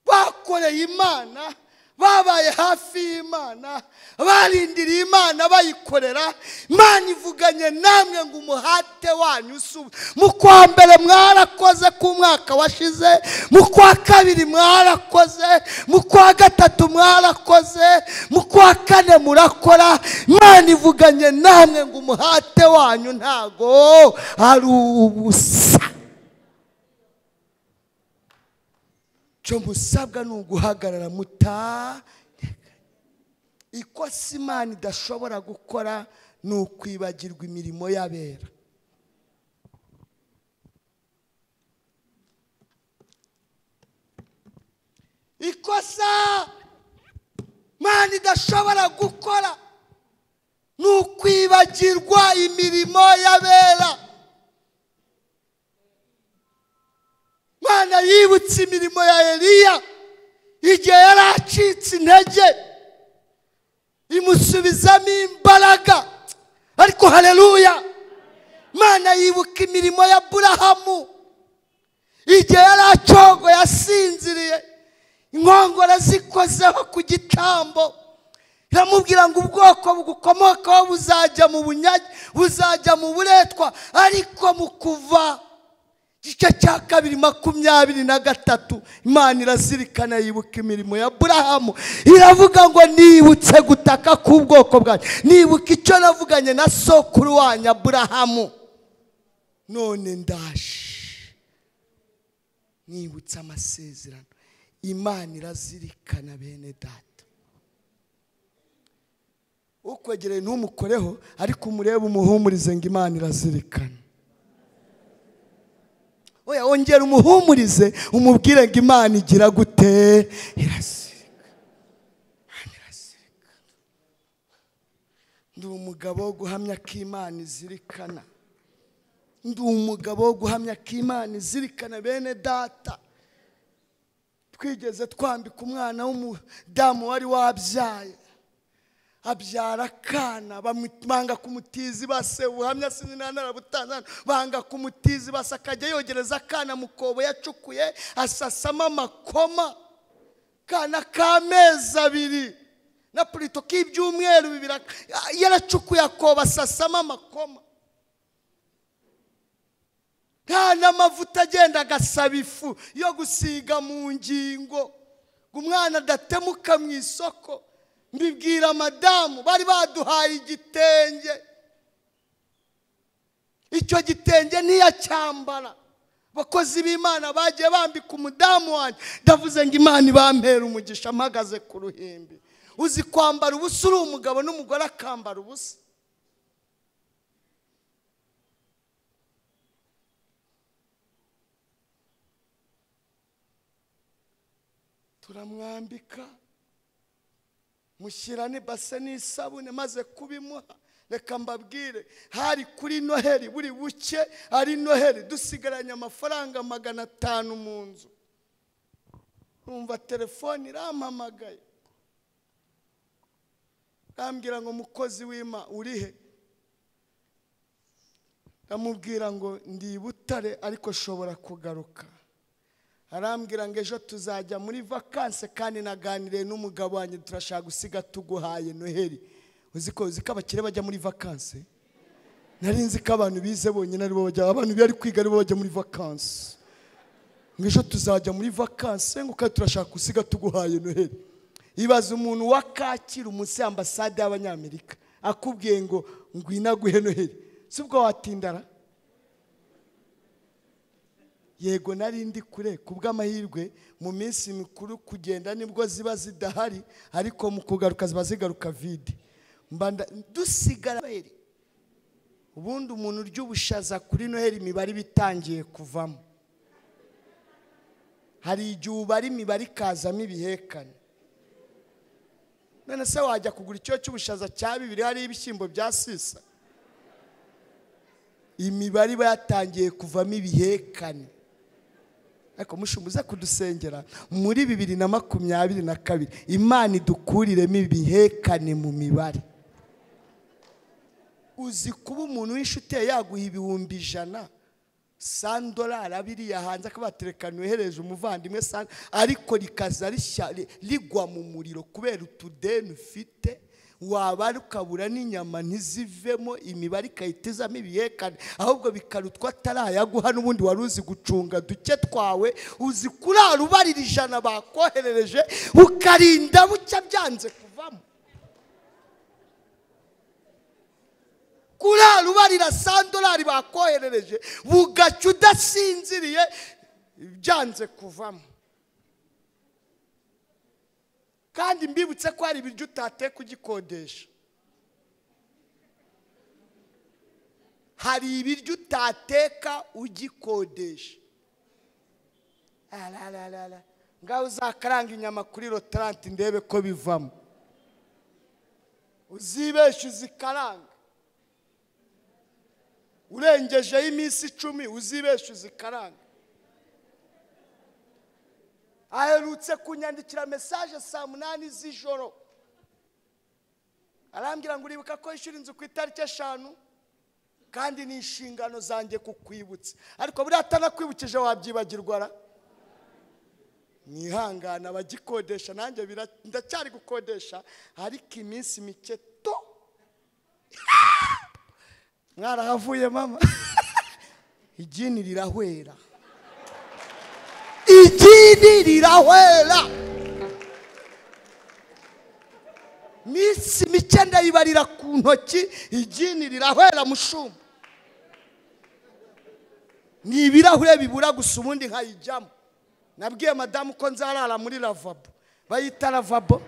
bakoreye imana babaye hafi y'imana barindiriye imana bayikorera imana ivuganye namwe ngo umuhate wanyu si ubu mu kwa mbere mwarakoze ku mwaka washize mu kwa kabiri mwarakoze mu kwa gatatu mwarakoze mu kwa kane murakora imana ivuganye namwe ngo umuhate wanyu ntago ari ubusa cyo musabwa ni uguhagarara muta ikosa imana idashobora gukora ni ukwibagirwa imirimo y'abera ikosa imana idashobora gukora ni ukwibagirwa imirimo y'abera Imana yibutse imirimo ya Eliya igihe yari acitse intege imusubizamo imbaraga ariko hareruya mana yibuka imirimo ya burahamu igihe yari acogo yasinziriye inkongoro zikozeho ku gitambo iramubwira ngo ubwoko bugukomokaho buzajya mu bunyage buzajya mu buretwa ariko mu kuva igice cya kabiri makumyabiri na gatatu imana irazirikana yibuka imirimo ya burahamu iravuga ngo nibutse gutaka k'ubwoko bwanjye nibuka icyo navuganye na sokuru wanyu aburahamu none ndaje nibutse amasezerano imana irazirikana bene data ukwegereye ntumukoreho ariko umurebe umuhumurize ngo imana irazirikana oya wongera umuhumurize umubwire ngo imana igira gute irazirika Imana irazirika ndi umugabo wo guhamya ko imana izirikana ndi umugabo wo guhamya ko imana izirikana bene data twigeze twambika umwana w'umudamu wari wabyaye abyara akana bamu- banga kumutiza ibase ubuhamya sinanarabutangana banga kumutiza ibase akajya yogereza akana mu kobo yacukuye asasamo amakoma kana k'amezi abiri na purito k'ibyumweru bibiri ak- yaracukuye akoba asasamo amakoma nta n'amavuta agenda agasaba ifu yo gusiga mu ngingo ngo umwana adatemuka mu isoko mbibwira madamu bari baduhaye igitenge icyo gitenge ntiyacyambara abakozi b'imana bagiye bambika umudamu wanjye ndavuze ngo imana ibampera umugisha mpagaze ku ruhimbi uzi kwambara ubusa uri umugabo n'umugore akambara ubusa turamwambika mushyira n'ibase n'isabune maze kubimuha reka mbabwire hari kuri noheli buri buke ari noheli dusigaranye amafaranga magana atanu mu nzu numva telefone irampamagaye bambwira ngo mukozi w'ima urihe ndamubwira ngo ndi i butare ariko shobora kugaruka arambwira ngo ejo tuzajya muri vakanse kandi naganiriye n'umugabo wanjye turashaka gusiga tuguhaye noheli uzi ko uzi ko abakire bajya muri vakanse nari nzi ko abantu bize bonyine aribo bajya abantu bari kwiga aribo bajya muri vakanse ngo ejo tuzajya muri vakanse ngo kandi turashaka gusiga tuguhaye noheli ibaza umuntu wa kacyiru munsi y'ambasade y'abanyamerika akubwiye ngo ngwinaguhe noheli si ubwo watindara yego nari ndi kure ku bw'amahirwe mu minsi mikuru kugenda nibwo ziba zidahari ariko mu kugaruka ziba zigaruka vide Mba nda- dusigara noheli ubundi umuntu urya ubushaza kuri noheli imibare iba itangiye kuvamo hari igihe ubara imibare ikazamo ibihekane none se wajya kugura icyo cy'ubushaza cya bibiri hariho ibishyimbo bya sisa imibare iba yatangiye kuvamo ibihekane ariko mushumuze kudusengera muri bibiri na makumyabiri na kabiri imana idukuriremo ibihekane mu mibare uzi kuba umuntu w'inshuti yawe yaguha ibihumbi ijana sandorari abiriya hanze akabaterekana uhereje umuvandimwe sa- ariko rikaza rishya- ri- rigwa mu muriro kubera utudeni ufite wabara ukabura n'inyama ntizivemo imibare igahita izamo ibihekane ahubwo bikarutwa atarayaguha n'ubundi wari uzi gucunga duke twawe uzi kurara ubarira ijana bakoherereje ukarinda bucya byanze kuvamo kurara ubarira sandorari bakoherereje bugaca udasinziriye byanze kuvamo kandi mbibutse ko hari ibiryo utateye kugikodesha hari ibiryo utateka ugikodesha arararara ngaho uzakaranga inyama kuri rotaranti ndebe ko bivamo uzibeshe uzikaranga urengejeho iminsi icumi uzibeshe uzikaranga aherutse kunyandikira mesaje saa munani z'ijoro arambwira ngo uribuka ko yishyura inzu ku itariki eshanu kandi ni inshingano zanjye kukwibutsa ariko buriya atanakwibukije wabyibagirwa ra mwihangane abagikodesha nanjye bira- ndacyari gukodesha ariko iminsi mike to mwarahavuye mama igini rirahwera igini rirahwera minsi mike ndayibarira ku ntoki igini rirahwera mushuma ni ibirahure bibura gusa ubundi nkayijyamo nabwiye madamu ko nzarara muri lavabo bayita lavabo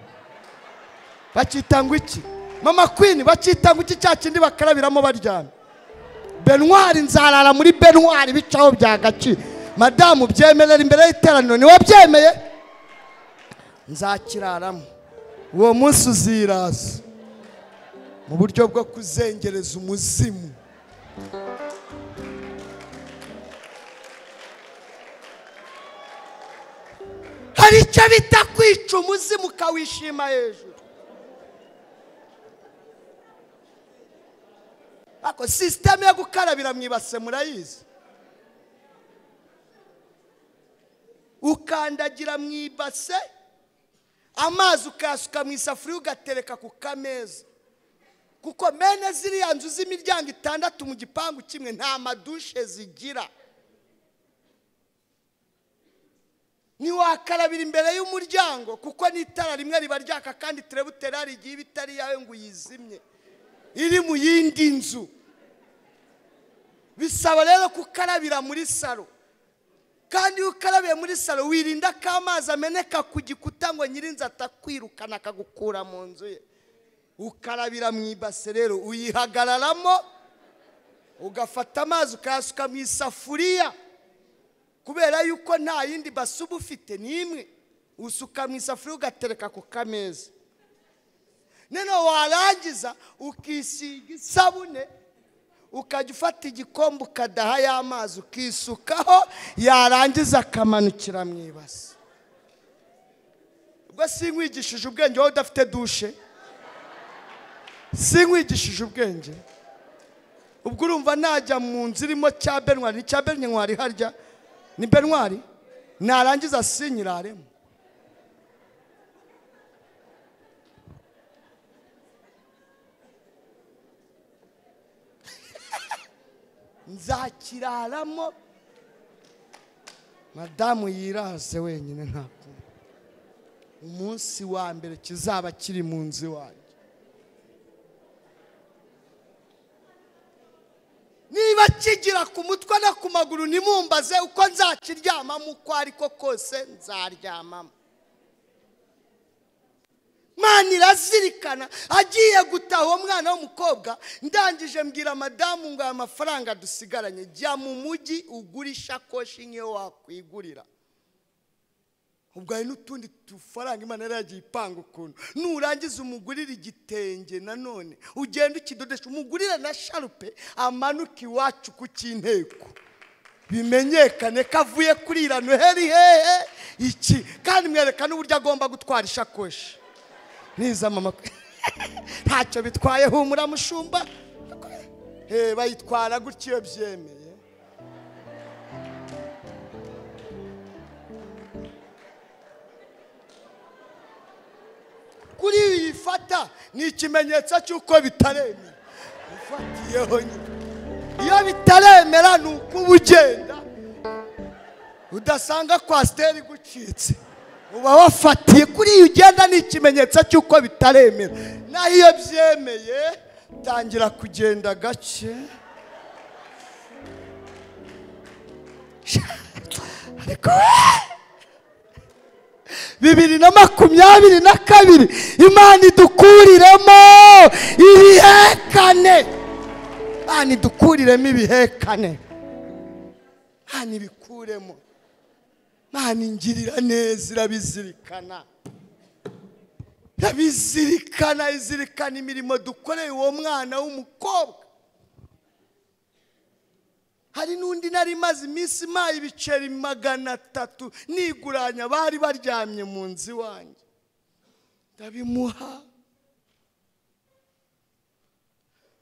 bakita ngo iki mama kwini bakita ngo iki cya kindi bakarabiramo baryamye benwari nzarara muri benwari bicaho byagaciye madamu byemerera imbere y'iteraniro niwe byemeye nzakiraramo uwo munsi uziraza mu buryo bwo kuzengereza umuzimu hari icyo bita kwica umuzimu ukawishima hejuru ariko sisiteme yo gukarabira mu ibase murayizi ukandagira mu ibase amazi ukayasuka mu isafuriya ugatereka ku kameza kuko mene ziriya nzu z'imiryango itandatu mu gipangu kimwe nta madushe zigira ntiwakarabira imbere y'umuryango kuko n'itara rimwe riba ryaka kandi terebuteri hari igihe iba itari iyawe ngo uyizimye iri mu yindi nzu bisaba rero kukarabira muri salo kandi iyo ukarabiye muri salo wirinda ko amazi ameneka ku gikuta ngo nyirinzu atakwirukana akagukura mu nzu ye ukarabira mu ibase rero uyihagararamo ugafata amazi ukayasuka mu isafuriya kubera yuko nta yindi base uba ufite n'imwe usuka mu isafuriya ugatereka ku kameza noneho warangiza ukisiga isabune ukajya ufata igikombe ukadaha ya mazi ukisukaho yarangiza akamanukira mu ibasi ubwo sinkwigishije ubwenge wowe udafite dushe sinkwigishije ubwenge ubwo urumva najya mu nzu irimo cya benwari ni cya benwari harya ni benwari narangiza sinyiraremo nzakiraramo madamu yiraze wenyine ntabwo umunsi wa mbere kizaba kiri mu nzu iwanjye niba kigira ku mutwe no ku maguru nimumbaze uko nzakiryamamo uko ariko kose nzaryamamo mwana irazirikana agiye gutaha uwo mwana w'umukobwa ndangije mbwira madamu ngo aya mafaranga dusigaranye jya mu mujyi ugura ishakoshi nk'iyo wakwigurira ubwo hari n'utundi dufaranga imana yari yagiye ipanga ukuntu nurangiza umugurire igitenge nanone ugenda ukidodesha umugurire na sharupe amanuke iwacu ku cy'inteko bimenyekane ko avuye kuri iriya noheli hehe iki kandi mwereka n'uburyo agomba gutwara ishakoshi niza mama ntacyo bitwaye humura mushumba Eh, bayitwara gutya iyo byemeye kuri iyi fata ni ikimenyetso cy'uko bitaremera ufatiyeho nyine iyo bitaremera ni uko uba ugenda udasanga kwasiteri igucitse uba wafatiye kuri iyo ugenda ni ikimenyetso cy'uko bitaremera naho iyo byemeye tangira kugenda gake ariko we- bibiri na makumyabiri na kabiri imana idukuriremo ibihekane imana idukuriremo ibihekane imana ibikuremo imana ingirira neza irabizirikana irabizirikana izirikana imirimo dukoreye uwo mwana w'umukobwa hari n'undi nari maze iminsi impaye ibiceri magana atatu niguranya bari baryamye mu nzu iwanjye ndabimuha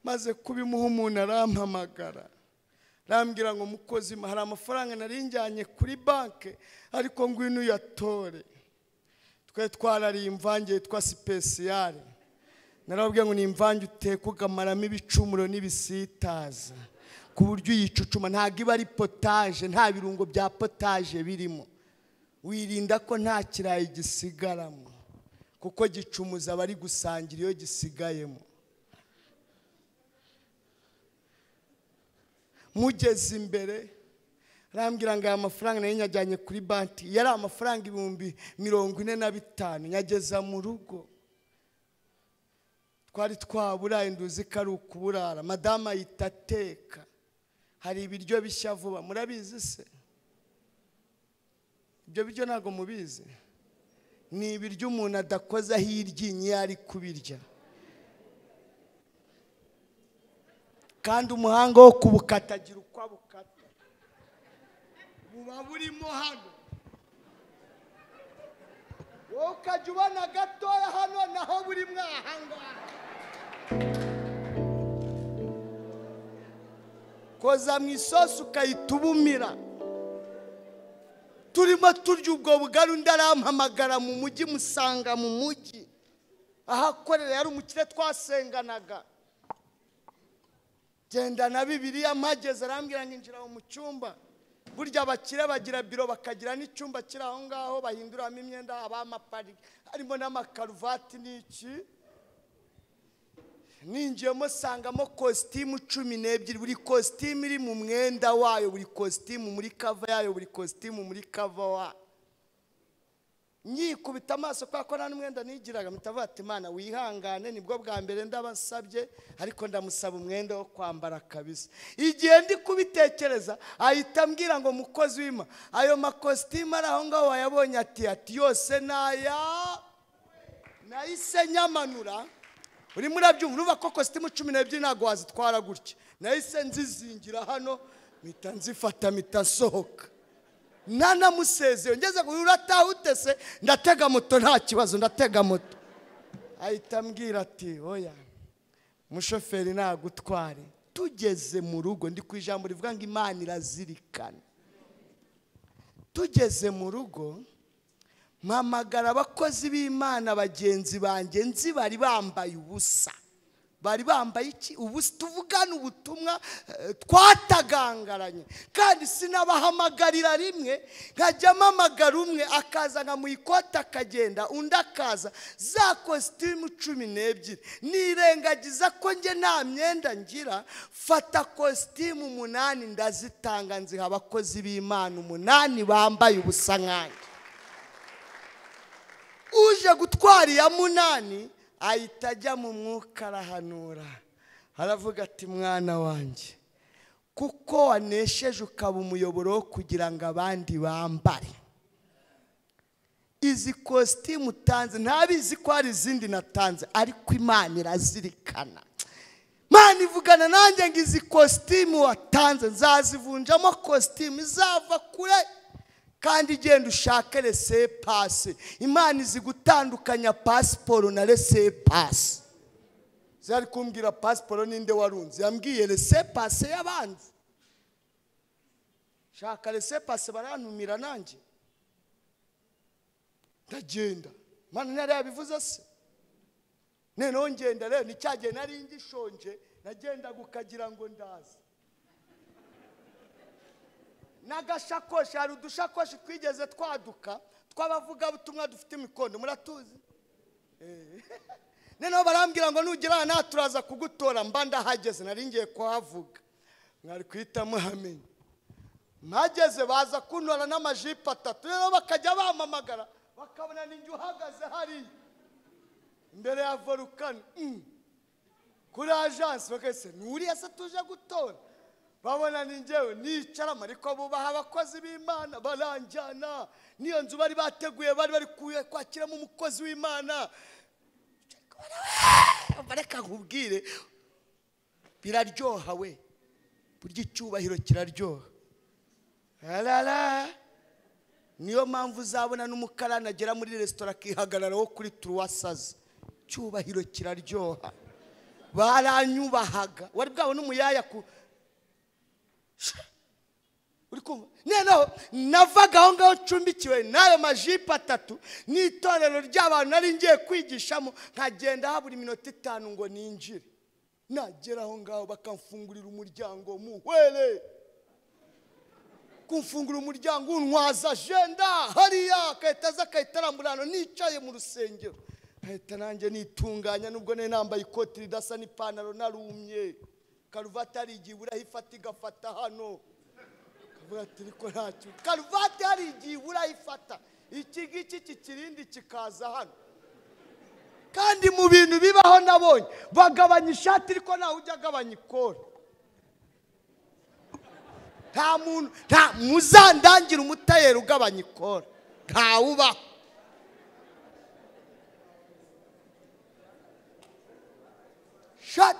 maze kubimuha umuntu arampamagara arambwira ngo mukozi hari amafaranga nari njyanye kuri banki ariko ngwino uyatore twe twarariye imvange yitwa sipesiyare narababwiye ngo ni imvange uteka ukamaramo ibicumuro n'ibisitaza ku buryo uyicucuma ntabwo iba ari potaje nta birungo bya potaje birimo wirinda ko nta kirayi gisigaramo kuko gicumuza abari gusangira iyo gisigayemo mugeze imbere arambwira ngo aya mafaranga nayo nyajyanye kuri banki yari amafaranga ibihumbi mirongo ine na bitanu nyageza mu rugo twari twaburaye nduzi ko ari ukuburara madamu ahita ateka hari ibiryo bishya vuba murabizi se ibyo biryo ntabwo mubizi ni ibiryo umuntu adakozaho iryinyo iyo ari kubirya kandi umuhanga wo kubukata agira uko abukata buba burimo hano wowe ukajya ubona gatoya hano naho buri mwahangaha koza mu isosi ukahita ubumira turimo turya ubwo bugari undi arampamagara mu mujyi musanga mu mujyi ahakorera yari umukire twasenganaga genda na bibiriya mpageze arambwira ngo injira mu cyumba burya abakire bagira biro bakagira n'icyumba kiri aho ngaho bahinduramo imyenda haba amapari harimo n'amakaruvati n'iki ninjiyemo sangamo kositimu cumi n'ebyiri buri kositimu iri mu mwenda wayo buri kositimu muri kava yayo buri kositimu muri kava wayo nyikubita amaso kubera ko nta n'umwenda nigiraga mutavuga ati imana wihangane nibwo bwa mbere ndabasabye ariko ndamusaba umwenda wo kwambara kabisa igihe ndi kubitekereza ahita ambwira ngo mukozi wima ayo makositimu ari aho ngaho wayabonye ati ati yose ni aya nahise nyamanura urimo urabyumva uruva ko kositimu cumi n'ebyiri ntabwo wazitwara gutya nahise nzizingira hano mpita nzifata mpita nsohoka nanamusezeye ngeze ngo urataha utese ndatega moto nta kibazo ndatega moto ahita ambwira ati oya mushoferi ntagutware tugeze mu rugo ndi ku ijambo rivuga ngo imana irazirikana tugeze mu rugo mpamagara abakozi b'imana bagenzi banjye nzi bari bambaye ubusa bari bambaye iki ubu tuvugana ubutumwa twatagangaranye kandi sinabahamagarira rimwe nkajya mpamagara umwe akaza nka mu ikoti akagenda undi akaza za kositimu cumi n'ebyiri nirengagiza ko njye nta myenda ngira fata kositimu umunani ndazitanga nziha abakozi b'imana umunani bambaye ubusa nkanjye uje gutwara iya munani ahita ajya mu mwuka arahanura aravuga ati mwana wanjye kuko wanesheje ukaba umuyoboro wo kugira ngo abandi bambare izi kositimu utanze ntabizi ko hari izindi natanze ariko imana irazirikana imana ivugana nanjye ngo izi kositimu watanze nzazivunjamo kositimu izava kure kandi genda ushake rese pasi imana izi gutandukanya pasiporo na rese pasi zari kumbwira pasiporo ninde warunze yambwiye rese pasi y'abanzi shaka rese pasi barantumira nanjye ndagenda imana ntiyari yabivuze se noneho ngenda rero ni cya gihe nari ngishonje nagendaga ukagira ngo ndaze n'agashakoshi hari udushakoshi twigeze twaduka tw'abavugabutumwa dufite imikondo muratuzi noneho barambwira ngo nugera aha nta turaza kugutora mba ndahageze nari ngiye kuhavuga mwari kuhita muhamenya mpageze baza kuntora n'amajipo atatu rero bakajya bampamagara bakabona ninjye uhagaze hariya imbere ya volukano kuri ajansi bakahise nturiya se tuje gutora babona ni njyewe nicaramo ariko bubaha abakozi b'imana baranjyana n'iyo nzu bari bateguye bari bari kwakiramo umukozi w'imana reka nkubwire biraryoha we burya icyubahiro kiraryoha harara niyo mpamvu uzabona n'umukarani agera muri resitora akihagarara wo kuri turuwasaza icyubahiro kiraryoha baranyubahaga wari bwabone umuyaya ku uri kumva noneho navaga aho ngaho ncumbikiwe n'ayo majipo atatu n'itorero ry'abantu nari ngiye kwigishamo nkagenda habura iminota itanu ngo ninjire nagera aho ngaho bakamfungurira umuryango muhwere kumfungura umuryango untwaza agenda hariya agahita aza agahita arambura hano nicaye mu rusengero nkahita nanjye nitunganya nubwo nari nambaye ikoti ridasa n'ipantaro narumye karuvati hari igihe ibura aho ifata igafata hano kavuga ati ariko ntacyo karuvati hari igihe ibura aho ifata iki ngiki kikirindi kikaza hano kandi mu bintu bibaho nabonye bagabanya ishati ariko ntawe ujya agabanya ikora nta muntu nta muzandangire umutayeri ugabanya ikora ntawe ubaho Sha-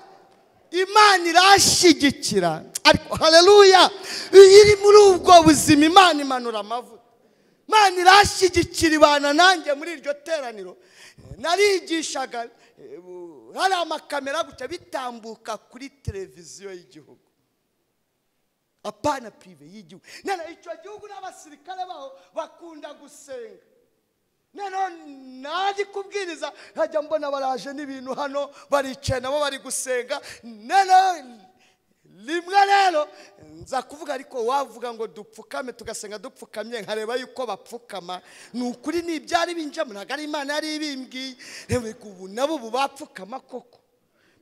imana irashyigikira ariko hareruya iyo iri muri ubwo buzima imana imanura amavuta imana irashyigikira ibana nanjye muri iryo teraniro narigishaga eh, bu- hari amakamera gutya bitambuka kuri televiziyo y'igihugu apana pirive y'igihugu noneho icyo gihugu n'abasirikare baho bakunda gusenga noneho naje kubwiriza nkajya mbona baraje n'ibintu hano baricaye nabo bari gusenga noneho rimwe rero nza kuvuga ariko wavuga ngo dupfukame tugasenga dupfukamye nkareba yuko bapfukama ni ukuri ni ibyari binjemo ntabwo ari imana yari ibimbwiye reka ubu nabo ubu bapfukama koko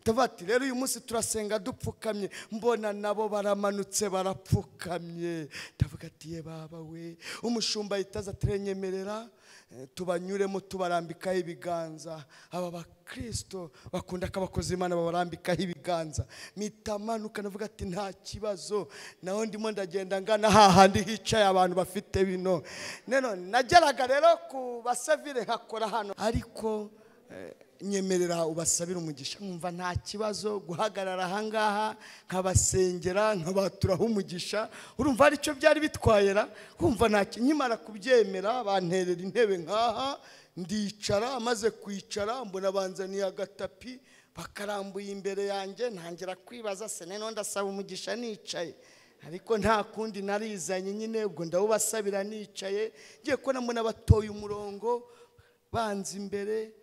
ndavuga ati rero uyu munsi turasenga dupfukamye mbona nabo baramanutse barapfukamye ndavuga ati ye baba we umushumba ahita aza turenyemerera eh, tubanyuremo tubarambikaho ibiganza aba bakristo bakunda ko abakozi b'imana babarambikaho ibiganza mpita manuka ndavuga ati nta kibazo naho ndimo ndagenda ngana hahandi hicaye abantu bafite bino none nageraga rero ku basavire nkakora hano ariko Eh, nyemerera ubasabire umugisha nkumva nta kibazo guhagarara ahangaha nkabasengera nkabaturaho umugisha urumva hari icyo byari bitwayera kumva nta ki- nkimara kubyemera banterera intebe nkaha ndicara maze kwicara mbona banzaniye agatapi bakarambuye imbere yanjye ntangira kwibaza se noneho ndasaba umugisha nicaye ariko nta kundi narizanye nyine ubwo ndawubasabira nicaye ngiye kubona mbona batoye umurongo banza imbere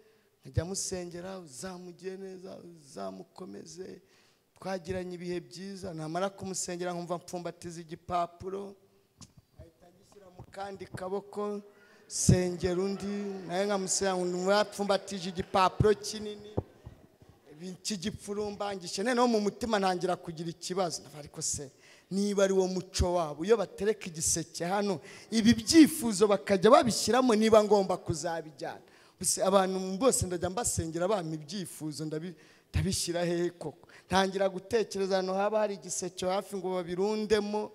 nkajya musengera uzamugire neza uzamukomeze twagiranye ibihe byiza namara kumusengera nkumva mpfumbatiza igipapuro ahita agishyira mu kandi kaboko sengera undi nawe nkamusengera ngo yapfumbatije igipapuro kinini kigipfurumbangishe noneho mu mutima ntangira kugira ikibazo ndavuga, ariko se niba ari wo muco wabo iyo batereka igiseke hano ibi byifuzo bakajya babishyiramo niba ngomba kuzabijyana Bise abantu bose ndajya mbasengera bampa ibyifuzo ndabi- ndabishyira hehe koko ntangira gutekereza ahantu haba hari igiseke hafi ngo babirundemo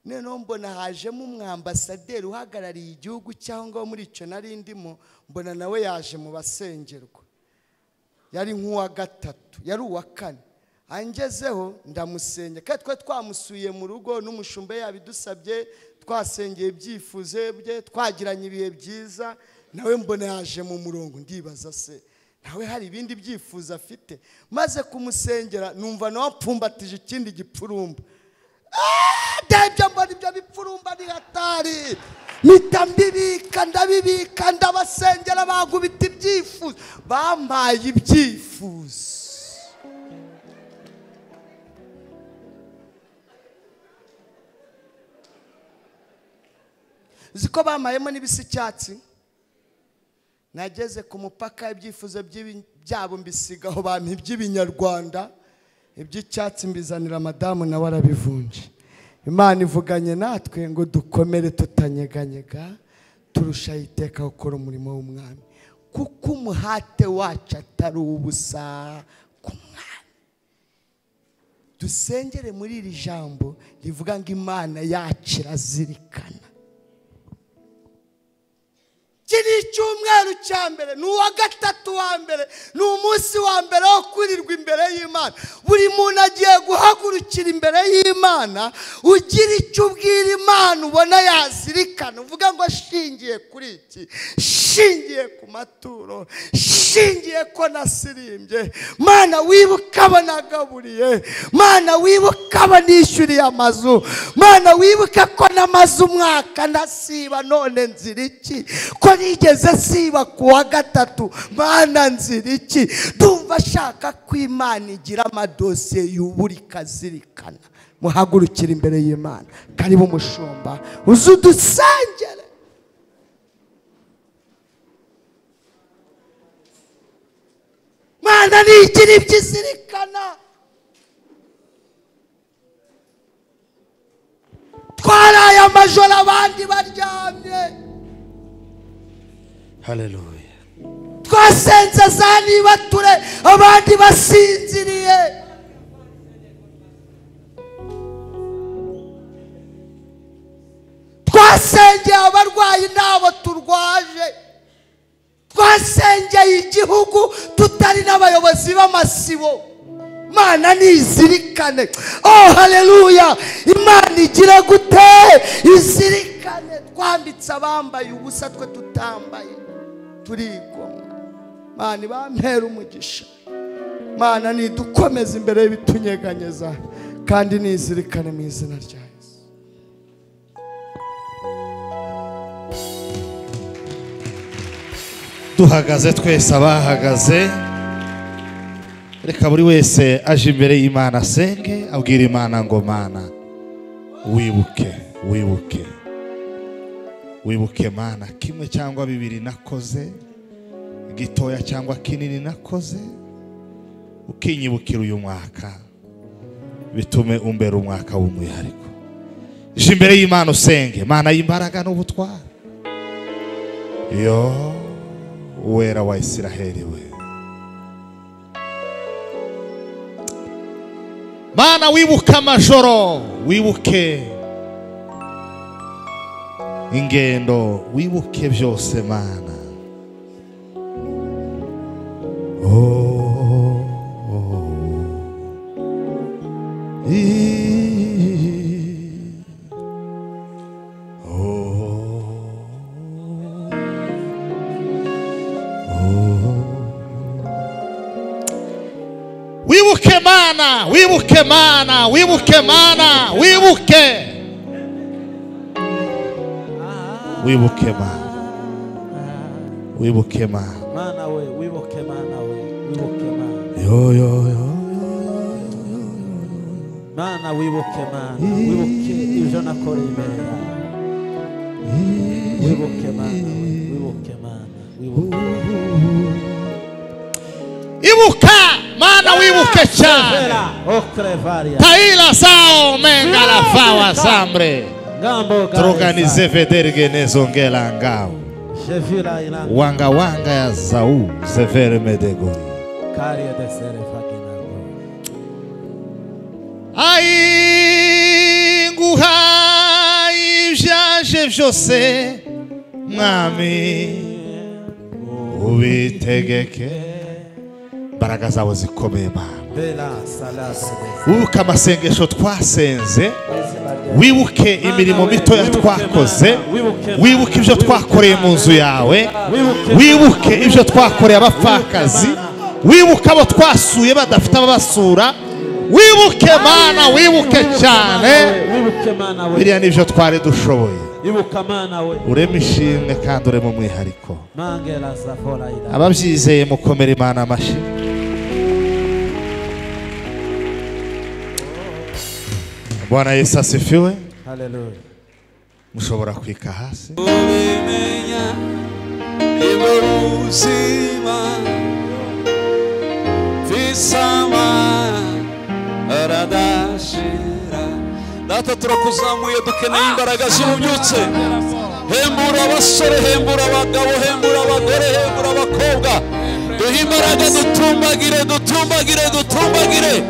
noneho mbona hajemo umwambasaderi uhagarariye igihugu cyangwa muri icyo nari ndimo mbona nawe yaje mu basengerwa yari nk'uwa gatatu yari uwa kane angezeho ndamusenya kandi twari twamusuye mu rugo n'umushumba yabidusabye twasengeye ibyifuzo bye twagiranye ibihe byiza nawe mbona yaje mu murongo ndibaza se nawe hari ibindi byifuzo afite maze kumusengera numva nawe apfumbatije ikindi gipfurumba ndebye mbona ibyo bipfurumba ni hatari mpita mbibika ndabibika ndabasengera bagubita ibyifuzo bampaye ibyifuzo uzi ko bampayemo n'ibisa icyatsi nageze ku mupaka ibyifuzo by'ibi- byabo mbisiga aho bampa iby'ibinyarwanda iby'icyatsi mbizanira madamu nawe arabivunje imana ivuganye natwe ngo dukomere tutanyeganyega turushaho iteka gukora umurimo w'umwami kuko umuhate wacu atari ubusa ku mwami dusengere muri iri jambo rivuga ngo imana yacu irazirikana iki ni icyumweru cya mbere ni uwa gatatu wa mbere ni umunsi wa mbere wo kwirirwa imbere y'imana buri muntu agiye guhagurukira imbere y'imana ugira icyo ubwira imana ubona yazirikana uvuga ngo shingiye kuri iki shingiye ku maturo shingiye ko nasirimbye mana wibuka abo nagaburiye mana wibuka abo nishyuriye amazu mana wibuka ko namaze umwaka nasiba none nzira iki ko nigeze siba ku wa gatatu mana nzira iki ndumva ashaka ko imana igira amadosiye yuburika azirikana muhagurukire imbere y'imana karibu umushumba uze udusengere mana nigira ibyo izirikana twaraye amajoro abandi baryamye haleluya twasenze za nibature abandi basinziriye twasengeye abarwayi ntabo turwaje twasengeye igihugu tutari n'abayobozi b'amasibo mana nizirikane oh haleluya imana igira gute izirikane twambitse abambaye ubusa twe tutambaye turigomwa mana ibampera umugisha mana nidukomeze imbere y'ibitunyeganyeza kandi nizirikane mu izina rya yesu duhagaze twese abahagaze reka buri wese aje imbere y'imana asenge abwira imana ngo mana wibuke wibuke wibuke mana kimwe cyangwa bibiri nakoze gitoya cyangwa kinini nakoze ukinyibukira uyu mwaka bitume umbera umwaka w'umwihariko je imbere y'imana usenge mana y'imbaraga n'ubutware yo uwera wa isiraheli we mana wibuke amajoro wibuke ingendo wibuke byose mana Oh, oh, oh. I- oh. wibuke mana wibuke mana wibuke mana wibuke wibuke mana wibuke mana mana we wibuke mana we wibuke mana yo yo yo mana wibuke mana wibuke ibyo nakoreye imbere yawe wibuke mana we wibuke mana wibuke ibuka mana wibuke cyane Vera o Crevaria taila sao mengala fawa sambre ngambo turuganize vedergene zongela ngao Shevira ilango wanga wanga ya zau zevere medego karia de sere fakina ai nguha ibyaje byose mwami ubitegeke imbaraga zawe zikomeye mana Bela salase wibuke amasengesho twasenze Ezra wibuke imirimo mitoya twakoze wibuke ibyo twakoreye mu nzu yawe wibuke ibyo twakoreye abapfakazi wibuke abo twasuye badafite ababasura wibuke mana wibuke cyane wibuke mana we biriya ni byo twari dushoboye wibuka mana we urema ishimwe kandi urema umwihariko mangela safora ila ababyizeye mukomere imana amashyi bwana yesu asifiwe haleluya mushobora kwika hasi ubimenya niwe buzima visama aradashira data turakuzamuye dukeneye imbaraga z'ububyutse hembura abasore hembura abagabo hembura abagore hembura abakobwa duhe imbaraga dutumbagire dutumbagire dutumbagire